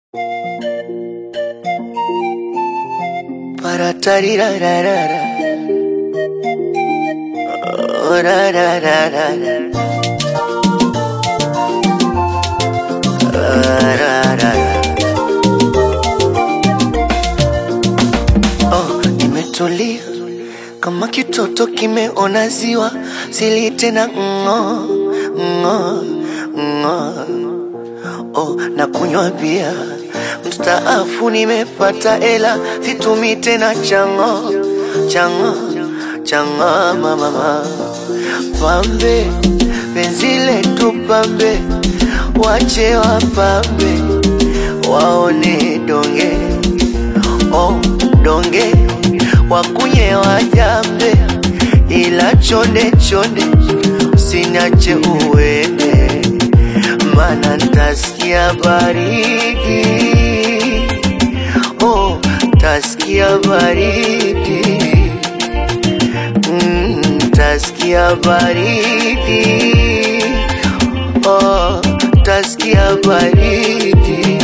Para tarirararara. Oh, ra, ra, ra, ra, ra. Ah, ra, ra, ra. Oh, nimetulia kama kitoto kimeona ziwa, sili tena ng'o ng'o ng'o. Oh, na kunywa bia mstaafu, nimepata ela, situmi tena chango chango chango mama pambe penzi letu pambe, wache wapambe waone donge oh donge wakunye wajambe, ila chonde chonde usiniache uende, mana ntasikia baridi oh, tasikia baridi mm, tasikia baridi oh, tasikia baridi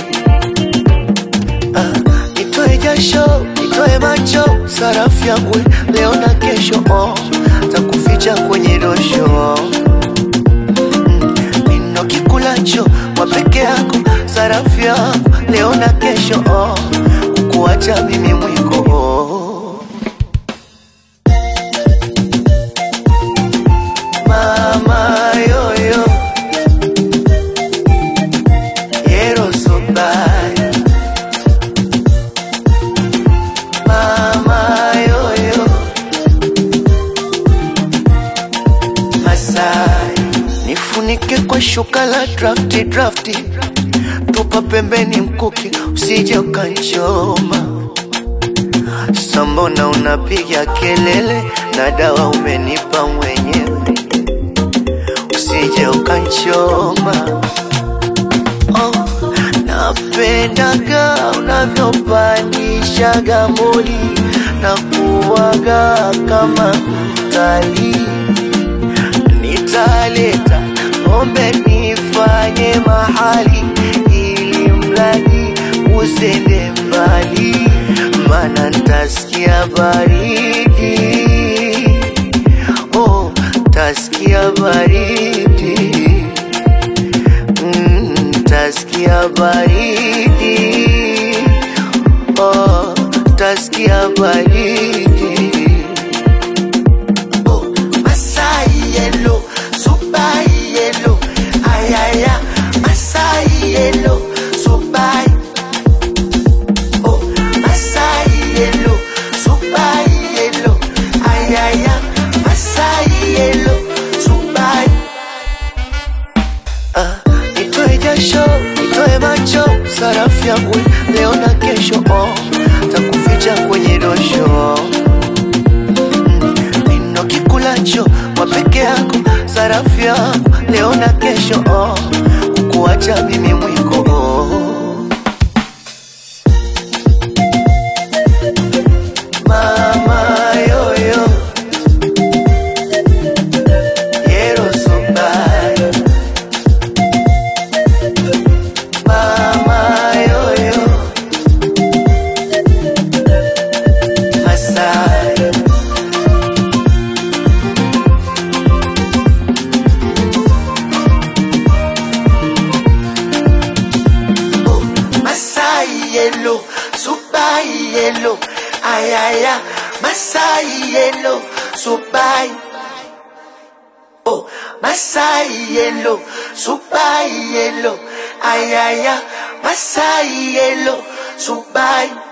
Ah, nitoe jasho, nitoe macho, sarafu yangu leo na kesho, oh, takuficha kwenye dosho Mm, nino kikulacho kwa peke yako, sarafu yangu leo na kesho, oh, kukuacha mimi mwiko oh. Mama yoyo, yero so bad. Mama yoyo Masai Nifunike kwa shuka la drafti drafti Tupa pembeni mkuki usije ukanchoma Sambona unapiga kelele na dawa umenipa mwenyewe Usije ukanchoma oh, napendaga unavyopandishaga moli na kuwaga kama mtalii. Nitaleta ng'ombe nifanye mahali, ili mradi usende mbali, mana ntasikia baridi oh, tasikia baridi Mm, taskia baridi oh, taskia baridi oh, Masai yellow, super yellow, ayaya, Masai yellow, super oh, Masai yellow, super yellow, ayaya, Masai yellow, super Ah, nitoe jasho, nitoe macho, sarafu yangu leo na kesho, oh, takuficha kwenye dosho Mm, nino kikulacho kwa peke yako, sarafu yangu leo na kesho, oh, kukuacha mimi mwiko oh. Mama yoyo, yero so bad. Mama yoyo Masai oh, Masai yellow Subai yellow Ayaya Masai yellow Subai Oh, Masai yellow, Subai yellow, ayaya, Masai yellow, Subai.